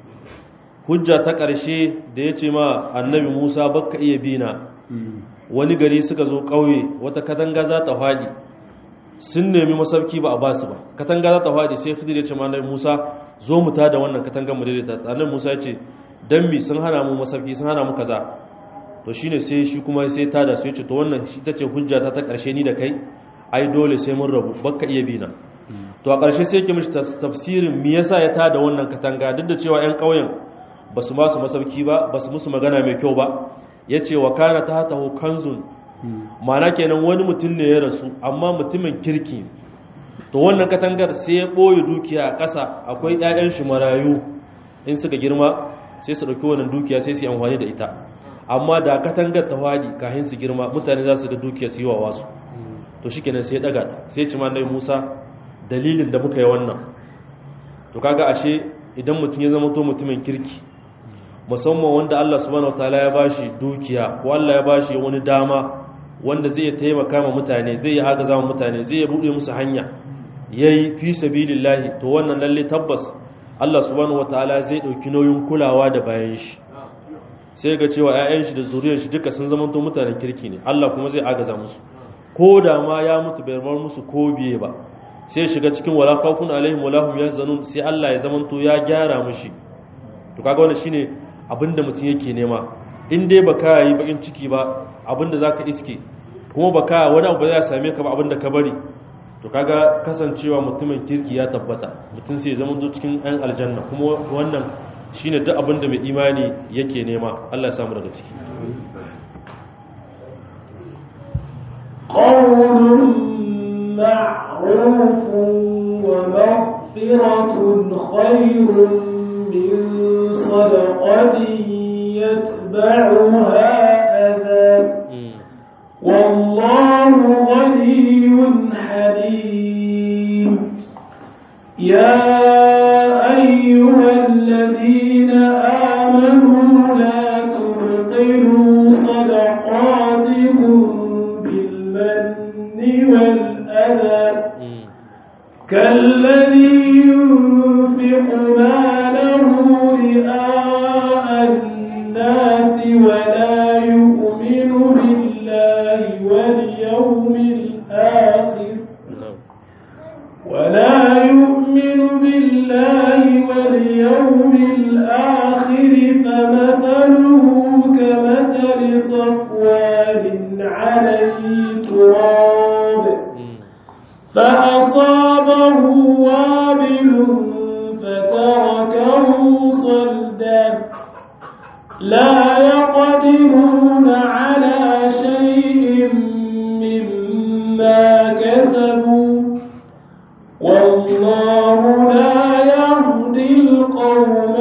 hujja ta ƙarshe da ya ce ma Annabi Musa baka iya bina wani gari suka zo ƙauye wata katanga za ta faɗi sun nemi masauki ba a ba su ba katanga za ta faɗi sai Khidir ya ce ma Annabi Musa zo mu tada wannan katangar mu daidaita Annabi Musa ya ce dan mi sun hana mu masauki sun hana mu kaza to shine sai shi kuma sai tada su yace to wannan shi tace hujja ta ta karshe ni da kai ai dole sai mun rabu bakka iya bina to a karshe sai yake mishi tafsirin me yasa ya tada wannan katanga duk da cewa ƴan ƙauyen basu ma su masauki ba basu musu magana mai kyau ba yace wa kana ta hatahu kanzun ma'ana kenan wani mutum ne ya rasu amma mutumin kirki to wannan katangar sai ya boye dukiya a ƙasa akwai ƴaƴan shi marayu in suka girma sai su ɗauki wannan dukiya sai su yi amfani da ita amma da katangar ta waɗi kahin su girma mutane za su ga dukiya su yi wa wasu to shi kenan sai ɗaga ta sai ci manai musa dalilin da muka yi wannan to kaga ashe idan mutum ya zama to mutumin kirki musamman wanda Allah subhanahu wataala ya bashi dukiya ko Allah ya bashi wani dama wanda zai taimaka ma mutane zai yi agaza ma mutane zai buɗe musu hanya yayi fi sabilillahi to wannan lalle tabbas Allah subhanahu wataala zai dauki nauyin kulawa da bayan shi sai ga cewa ƴaƴan shi da zuriyar shi duka sun zama to mutanen kirki ne Allah kuma zai agaza musu ko da ma ya mutu bai bar musu ko biye ba sai shiga cikin wala khawfun alaihim wala hum yahzanun sai Allah ya zama to ya gyara mishi to kaga wannan shine abinda mutum yake nema in dai baka yi bakin ciki ba abinda zaka iske kuma baka wani abu zai same ka ba abinda ka bari to kaga kasancewa mutumin kirki ya tabbata mutum sai zama zo cikin ɗan aljanna kuma wannan shine duk abin da mai imani yake nema Allah ya samu daga ciki قول معروف ومغفرة خير من صدقة يتبعها أذى والله غني حليم يا أيها الذين آمنوا لا تبطلوا صدقاتكم بالمن والأذى كالذي ينفق ماله رئاء الناس ولا يؤمن بالله واليوم الآخر ولا يؤمن بالله واليوم الآخر فمثله كمثل صفوان عليه تراب فأصابه وابل فتركه صلدا لا يقدرون على شيء مما كسبوا والله لا يهدي القوم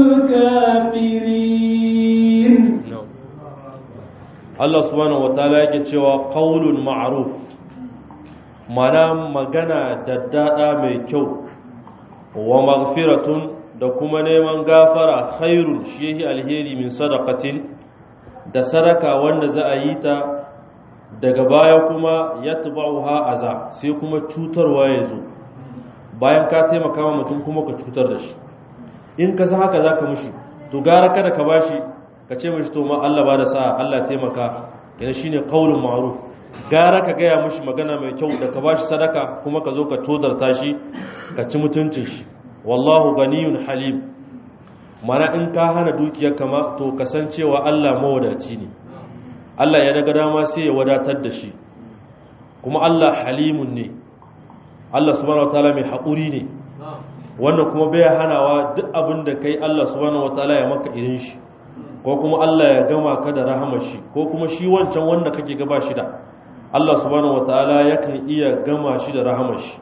الكافرين Allah subhanahu wataala yake cewa qaulun ma'ruf mana magana daddada mai kyau wa maghfiratun da kuma neman gafara khairun shi alheri min sadaqatin da sadaka wanda za a yi ta daga baya kuma yatba'uha aza sai kuma cutarwa ya zo bayan ka taimaka wa mutum kuma ka cutar da shi in ka san haka zaka mushi to gara kada ka bashi ka ce mishi to ma Allah ba da sa'a Allah taimaka yana shine qaulun ma'ruf gara ka gaya mishi magana mai kyau da ka bashi sadaka kuma ka zo ka tozarta shi ka ci mutuncin shi wallahu ganiyun halim mana in ka hana dukiyar kama to kasancewa Allah mawadaci ne Allah ya daga dama sai ya wadatar da shi kuma Allah halimun ne Allah subhanahu wataala mai haƙuri ne wannan kuma bai hanawa duk abin da kai Allah subhanahu wataala ya maka irin shi ko kuma Allah ya gama ka da rahamar shi ko kuma shi wancan wanda kake gaba shi da Allah subhanahu wataala yakan iya gama shi da rahamar shi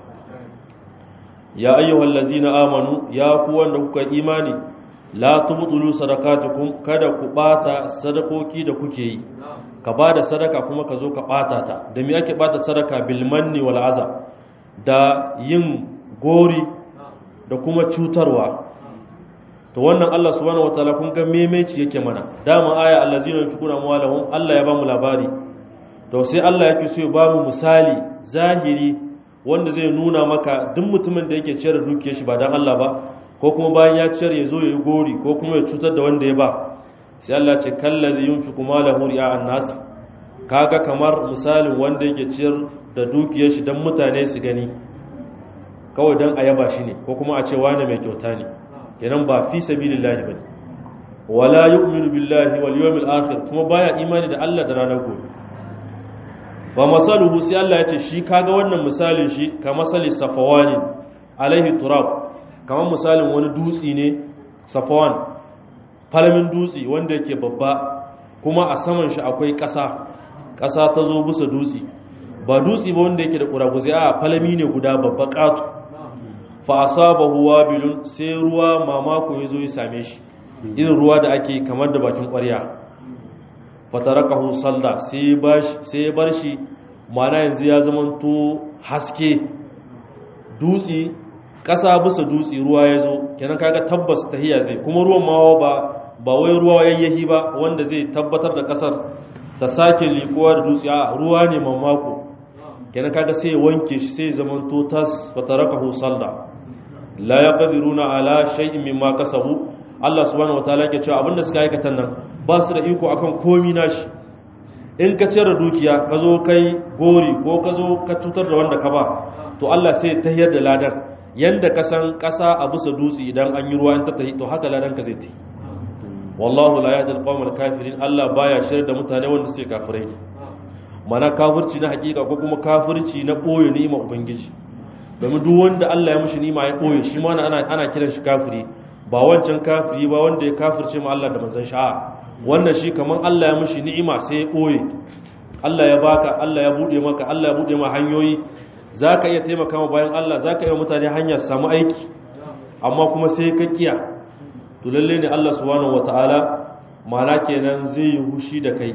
ya ayyuhal ladzina amanu ya ku wanda kuka imani la tubtulu sadaqatukum kada ku bata sadakoki da kuke yi ka bada sadaka kuma ka zo ka bata ta da me ake bata sadaka bil manni wal azab da yin gori da kuma cutarwa to wannan Allah subhanahu wataala kun ga memeci yake mana dama aya allazina yunfiquna amwalahum Allah ya ba mu labari to sai Allah yake so ya ba mu misali zahiri wanda zai nuna maka duk mutumin da yake ciyar da dukiyar shi ba dan Allah ba ko kuma bayan ya ciyar ya zo ya yi gori ko kuma ya cutar da wanda ya ba sai Allah ce kallazi yunfiqu malahu ri'a'an nas kaga kamar misalin wanda yake ciyar da dukiyar shi dan mutane su gani kawai dan a yaba shi ne ko kuma a ce wani mai kyauta ne kenan ba fi sabilillahi bane wala yu'minu billahi wal yawmil akhir kuma baya imani da Allah da ranar gobe fa masaluhu sai Allah ya ce shi kaga wannan misalin shi ka masali safawani alaihi turab kamar misalin wani dutsi ne safawan falamin dutsi wanda yake babba kuma a saman shi akwai ƙasa ƙasa ta zo bisa dutsi ba dutsi ba wanda yake da ƙuraguzi a falami ne guda babba ƙatu fa asabahu wabilun sai ruwa mamako ya zo ya same shi irin ruwa da ake kamar da bakin ƙwarya fatarakahu salda sai ya bar shi mana yanzu ya zamanto haske dutsi ƙasa bisa dutsi ruwa ya zo kenan kaga tabbas tahiya zai kuma ruwan mawa ba ba wai ruwa yayyahi ba wanda zai tabbatar da ƙasar ta sake likuwa da dutsi a ruwa ne mamako kenan kaga sai ya wanke shi sai ya zamanto tas fatarakahu salda la yaqdiruna ala shay'in mimma kasabu Allah subhanahu wataala ke cewa abinda suka aikata nan ba su da iko akan komi nashi in ka ciyar da dukiya ka zo kai gori ko ka zo ka cutar da wanda ka ba to Allah sai ta hiyar da ladan yanda ka san ƙasa a bisa dutse idan an yi ruwa in ta tahi to haka ladan ka zai tahi wallahu la yahdi al kafirin Allah baya shirya da mutane wanda suke kafirai mana kafirci na hakika ko kuma kafirci na boye ni'ima ubangiji domin duk wanda Allah ya mishi ni'ima ya boye shi ma ana ana kiran shi kafiri ba wancan kafiri ba wanda ya kafirce ma Allah da manzon sha'a wannan shi kaman Allah ya mishi ni'ima sai ya koye Allah ya baka Allah ya bude maka Allah ya bude ma hanyoyi zaka iya taimaka ma bayan Allah zaka iya mutane hanya su samu aiki amma kuma sai ka kiya to lalle ne Allah subhanahu wataala mana kenan zai yi hushi da kai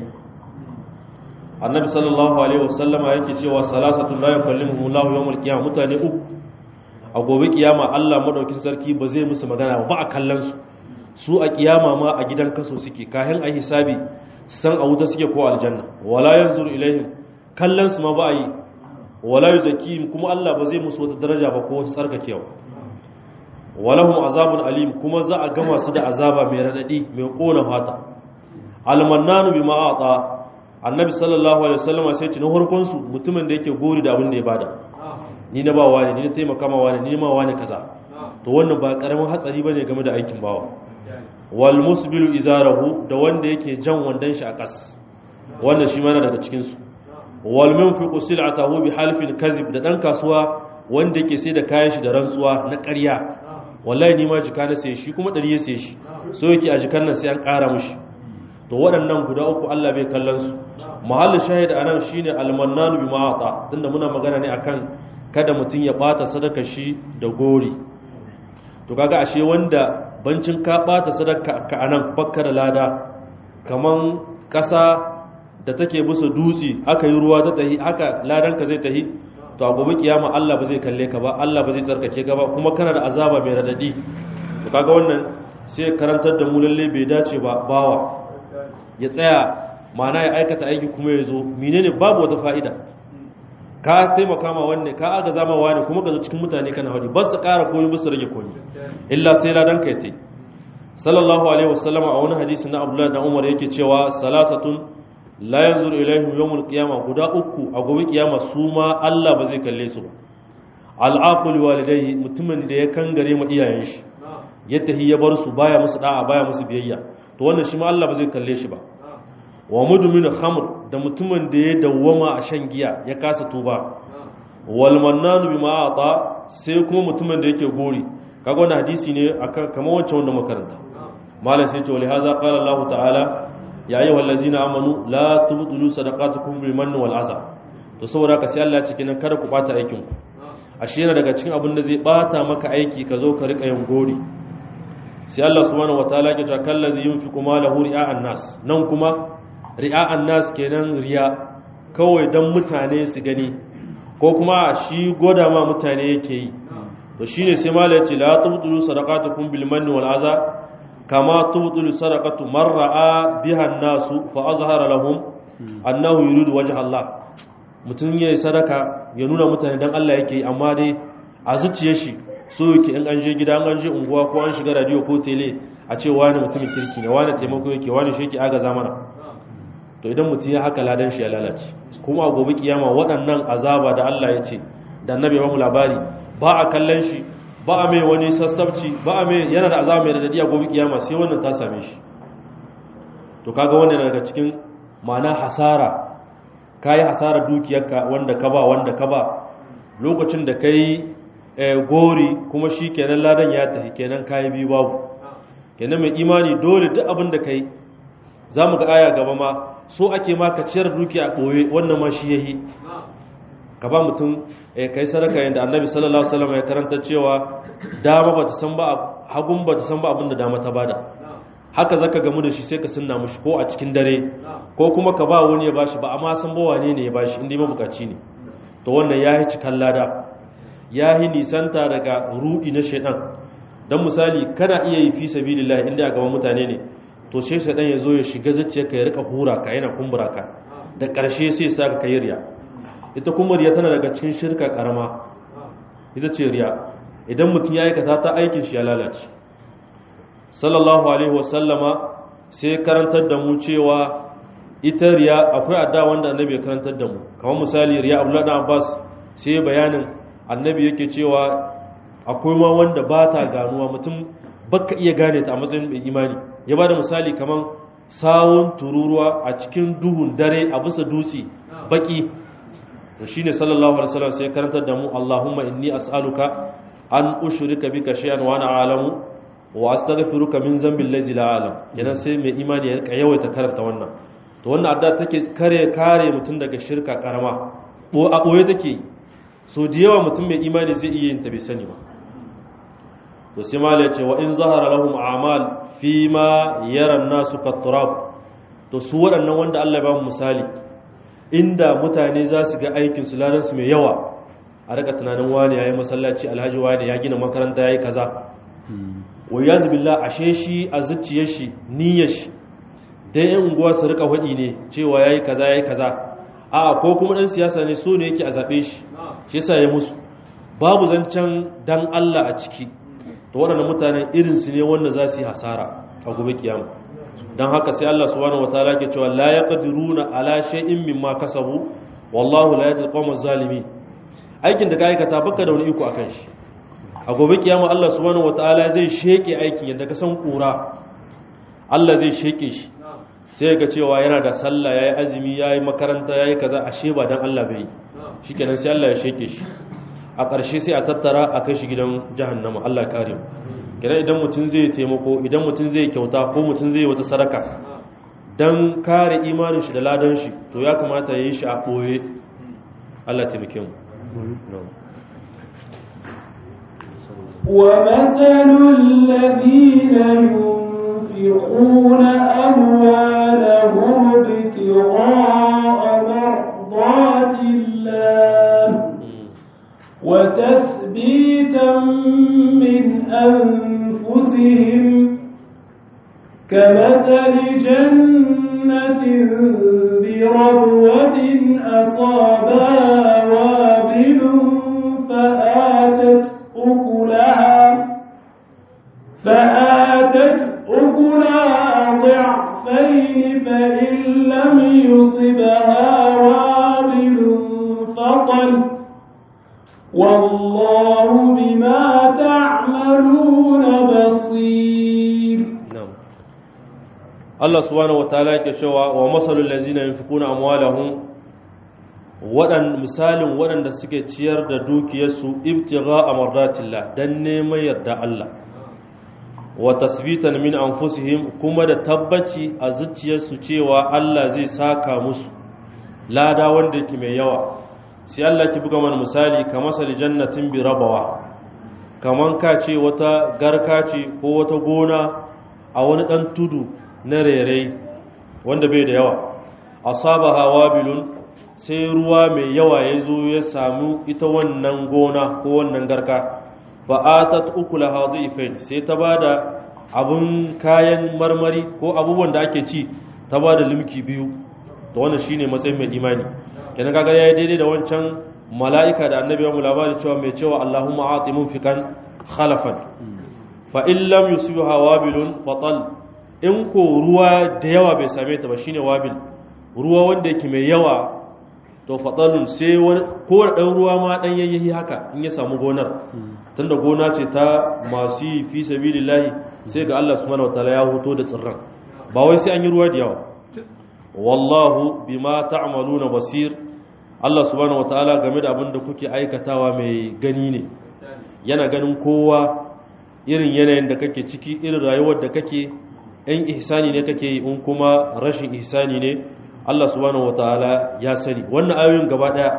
annabi sallallahu alaihi wasallama yake cewa salasatu la yukallimuhum Allahu yawmal qiyamah mutane uku a gobe kiyama Allah madaukin sarki ba zai musu magana ba a kallon su su a kiyama ma a gidan kaso suke kayan a hisabi san a wuta suke ko aljanna wala yanzuru ilaihim kallon su ma ba a yi wala yuzakihim kuma Allah ba zai musu wata daraja ba ko wata tsarkakewa walahum azabun alim kuma za a gama su da azaba mai radadi mai kona fata almannanu bima ata annabi sallallahu alaihi wasallam sai ce na farkon su mutumin da yake gori da abin da ya bada ni na ba wani ni na taimaka ma wani ni ma wani kaza to wannan ba karamin hatsari bane game da aikin bawa wal musbilu izarahu da wanda yake jan wandan shi a kas wannan shi mana daga cikin su wal munfiqu sil'atahu bi halfin kazib da dan kasuwa wanda yake sai da kayan shi da rantsuwa na ƙarya wallahi ni ma jika na sai shi kuma dari ya sai shi so yake a jikan nan sai an ƙara mishi to waɗannan guda uku Allah bai kallon su mahallin shahid anan shine al-mannanu bima ata tunda muna magana ne akan kada mutum ya bata sadaka shi da gori to kaga ashe wanda bancin ka bata sadaka ka anan bakka da lada kaman kasa da take bisa dutse aka yi ruwa ta tahi haka ladan ka zai tahi to a gobe kiyama Allah ba zai kalle ka ba Allah ba zai tsarkake ka ba kuma kana da azaba mai radadi to kaga wannan sai karantar da mu lalle bai dace ba bawa ya tsaya mana ya aikata aiki kuma ya zo menene babu wata fa'ida ka taimaka ma wanne ka aga zama wani kuma ka zo cikin mutane kana hadi ba su ƙara koyi ba su rage koyi illa sai ladan ka yate sallallahu alaihi wasallam a wani hadisi na abdullahi da umar yake cewa salasatun la yanzuru ilaihim yawmul qiyama guda uku a gobe kiyama su ma Allah ba zai kalle su ba al'aqul walidayhi mutumin da ya kangare ma iyayen shi ya tahi ya bar su baya musu da'a baya musu biyayya to wannan shi ma Allah ba zai kalle shi ba wa mudmin khamr da mutumin da ya dawwama a shan giya ya kasa tuba wal mannanu bima ata sai kuma mutumin da yake gori kaga wannan hadisi ne akan kamar wancan wanda makaranta malam sai ce wa lihaza qala Allah ta'ala ya ayyuhal ladzina amanu la tubtilu sadaqatukum bil manni wal aza to saboda ka sai Allah ya ce kenan kada ku bata aikin ku ashe yana daga cikin abin da zai bata maka aiki ka zo ka rika yin gori sai Allah subhanahu wataala ya ce kallazi yunfiqu malahu ri'a'an nas nan kuma ri'a'an nas kenan riya kawai dan mutane su gani ko kuma shi goda ma mutane yake yi to shine sai malai ce la tubtilu sadaqatukum bil manni wal aza kama tubtilu sadaqatu man ra'a biha an-nasu fa azhara lahum annahu yuridu wajha Allah mutum yayi sadaka ya nuna mutane dan Allah yake amma dai a zuciyar shi so yake in an je gida an je unguwa ko an shiga radio ko tele a ce wani mutumin kirki ne wani taimako yake wani shi yake agaza mana to idan mutum ya haka ladan shi ya lalace kuma a gobe kiyama waɗannan azaba da Allah ya ce da annabi ya mu labari ba a kallon shi ba a mai wani sassabci ba a mai yana da azaba mai radadi a gobe kiyama sai wannan ta same shi to kaga wannan daga cikin ma'ana hasara kai hasara dukiyarka wanda ka ba wanda ka ba lokacin da kai gori kuma shi kenan ladan ya tafi kenan kayi biyu babu kenan mai imani dole duk abin da kai za mu ga aya gaba ma so ake ma ka ciyar dukiya a ɓoye wannan ma shi ya yi ka ba mutum ka yi sadaka yadda annabi sallallahu alaihi wasallam ya karanta cewa dama ba ta san ba hagun ba ta san ba abin da dama ta bada haka zaka gamu da shi sai ka sunna mushi ko a cikin dare ko kuma ka ba wani ya bashi ba amma san ba wane ne ya bashi inda mabukaci ne to wannan ya yi cikan lada ya yi nisanta daga ruɗi na shaidan don misali kana iya yi fi sabilillah inda a gaban mutane ne to sai shaidan ya zo ya shiga zuciya ka ya rika hura ka yana kumbura ka da ƙarshe sai sa ka yi riya ita kuma riya tana daga cikin shirka karama ita ce riya idan mutum ya aikata ta aikin shi ya lalace sallallahu alaihi wasallama sai karantar da mu cewa ita riya akwai adda wanda annabi ya karantar da mu kamar misali riya abdullahi abbas sai bayanin annabi yake cewa akwai ma wanda ba ta ganuwa mutum baka iya gane ta a matsayin mai imani ya ba da misali kamar sawun tururuwa a cikin duhun dare a bisa dutse baki to shine sallallahu alaihi wasallam sai karantar da mu Allahumma inni as'aluka an ushrika bika shay'an wa ana a'lamu wa astaghfiruka min dhanbi allazi la a'lam kenan sai mai imani ya rika yawaita karanta wannan to wannan adda take kare kare mutum daga shirka karama bo a boye take so da yawa mutum mai imani zai iya yin ta bai sani ba to sai mala ya ce wa in zahara lahum a'mal fi ma yara nasu katturab to su waɗannan wanda Allah ya ba mu misali inda mutane za su ga aikin su ladan su mai yawa a rika tunanin wani yayi masallaci alhaji wani ya gina makaranta yayi kaza wa yaz billah ashe shi a zuciyar shi niyyar shi dan yan unguwa su rika hadi ne cewa yayi kaza yayi kaza a ko kuma dan siyasa ne so ne yake a zabe shi shi yasa ya musu babu zancen dan Allah a ciki to waɗannan mutanen irinsu ne wanda za su yi hasara a gobe kiyama don haka sai Allah subhanahu wataala ke cewa la yaqdiruna ala shay'in mimma kasabu wallahu la yahdi al zalimin aikin da ka aikata baka da wani iko akan shi a gobe kiyama Allah subhanahu wataala zai sheke aikin yadda ka san kura Allah zai sheke shi sai ga cewa yana da sallah yayi azumi yayi makaranta yayi kaza ashe ba dan Allah bai shikenan sai Allah ya sheke shi a ƙarshe sai a tattara a kai shi gidan jahannama Allah kare mu kira idan mutum zai taimako idan mutum zai kyauta ko mutum zai wata sadaka dan kare imanin shi da ladan shi to ya kamata ya yi shi a ɓoye Allah taimake mu ومثل الذين ينفقون أموالهم ابتغاء مرضات الله وتثبيتا من أنفسهم كمثل جنة بربوة أصابها وابل فآتت أكلها فآتت بما تعملون بصير na'am Allah subhanahu wataala yake cewa wa masalul ladzina yunfikuna amwalahum wadan misalin waɗanda suke ciyar da dukiyarsu ibtigha amardatillah dan neman yarda Allah wa tasbitan min anfusihim kuma da tabbaci a zuciyarsu cewa Allah zai saka musu lada wanda yake mai yawa sai Allah ki buga mana misali kamar sal jannatin bi rabawa kaman ka ce wata garka ce ko wata gona a wani ɗan tudu na rere wanda bai da yawa asaba hawa bilun sai ruwa mai yawa ya zo ya samu ita wannan gona ko wannan garka ba a ta ukula hazu ifain sai ta ba da abin kayan marmari ko abubuwan da ake ci ta ba da limki biyu da wannan shine matsayin mai imani kenan kaga yayi daidai da wancan mala'ika da annabi ya mu labari cewa mai cewa Allahumma ati munfikan khalafan fa in lam yusbiha wabilun fatal in ko ruwa da yawa bai same ta ba shine wabil ruwa wanda yake mai yawa to fatalun sai wani ko da dan ruwa ma dan yayyahi haka in ya samu gonar tunda gona ce ta masu yi fi sabilillahi sai ga Allah subhanahu wataala ya hoto da tsirran ba wai sai an yi ruwa da yawa wallahu bima ta'maluna basir Allah subhanahu wataala game da abin da kuke aikatawa mai gani ne yana ganin kowa irin yanayin da kake ciki irin rayuwar da kake in ihsani ne kake yi in kuma rashin ihsani ne Allah subhanahu wataala ya sani wannan ayoyin gaba daya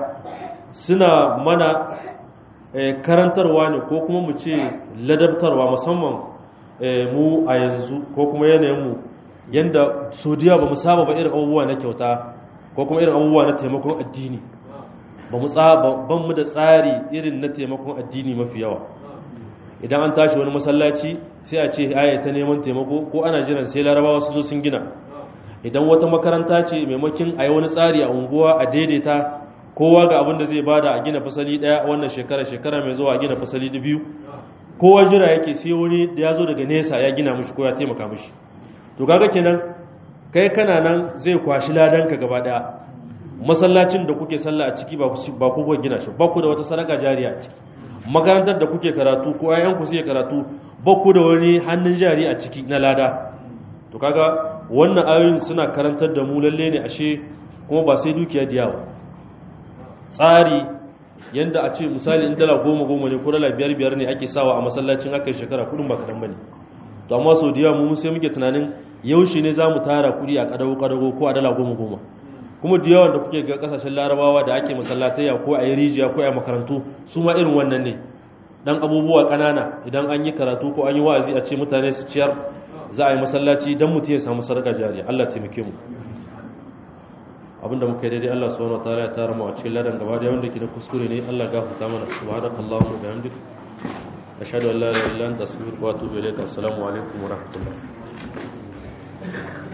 suna mana karantarwa ne ko kuma mu ce ladabtarwa musamman mu a yanzu ko kuma yanayin mu yanda sodiya ba mu saba ba irin abubuwa na kyauta ko kuma irin abubuwa na taimakon addini ba mu ban mu da tsari irin na taimakon addini mafi yawa idan an tashi wani masallaci sai a ce aya ta neman taimako ko ana jiran sai larabawa su zo sun gina idan wata makaranta ce maimakin a yi wani tsari a unguwa a daidaita kowa ga abin da zai bada a gina fasali daya wannan shekara shekara mai zuwa a gina fasali da biyu kowa jira yake sai wani da ya zo daga nesa ya gina mishi ko ya taimaka mishi to kaga kenan kai kana nan zai kwashi ladanka gaba daya masallacin da kuke sallah a ciki ba ku gina shi ba ku da wata sadaka jariya a ciki makarantar da kuke karatu ko ayyanku suke karatu ba ku da wani hannun jari a ciki na lada to kaga wannan ayoyin suna karantar da mu lalle ne ashe kuma ba sai dukiya da yawa tsari yanda a ce misali in dala goma goma ne ko dala biyar biyar ne ake sawa a masallacin aka shekara kudin ba kadan bane to amma sau da yawa mu sai muke tunanin yaushe ne za mu tara kudi a kadago kadago ko a dala goma goma kuma da yawan da kuke ga kasashen larabawa da ake masallatayya ko a yi rijiya ko a makarantu su ma irin wannan ne dan abubuwa kanana idan an yi karatu ko an yi wa'azi a ce mutane su ciyar za a yi masallaci dan mutum ya samu sadaka jariya Allah taimake mu abinda muka yi daidai Allah subhanahu wataala ya tara mu a cikin ladan gaba da wanda ke da kuskure ne Allah gafarta mana subhanakallahu wa bihamdik ashhadu an la ilaha illa anta astaghfiruka wa atubu ilaik assalamu alaikum wa rahmatullah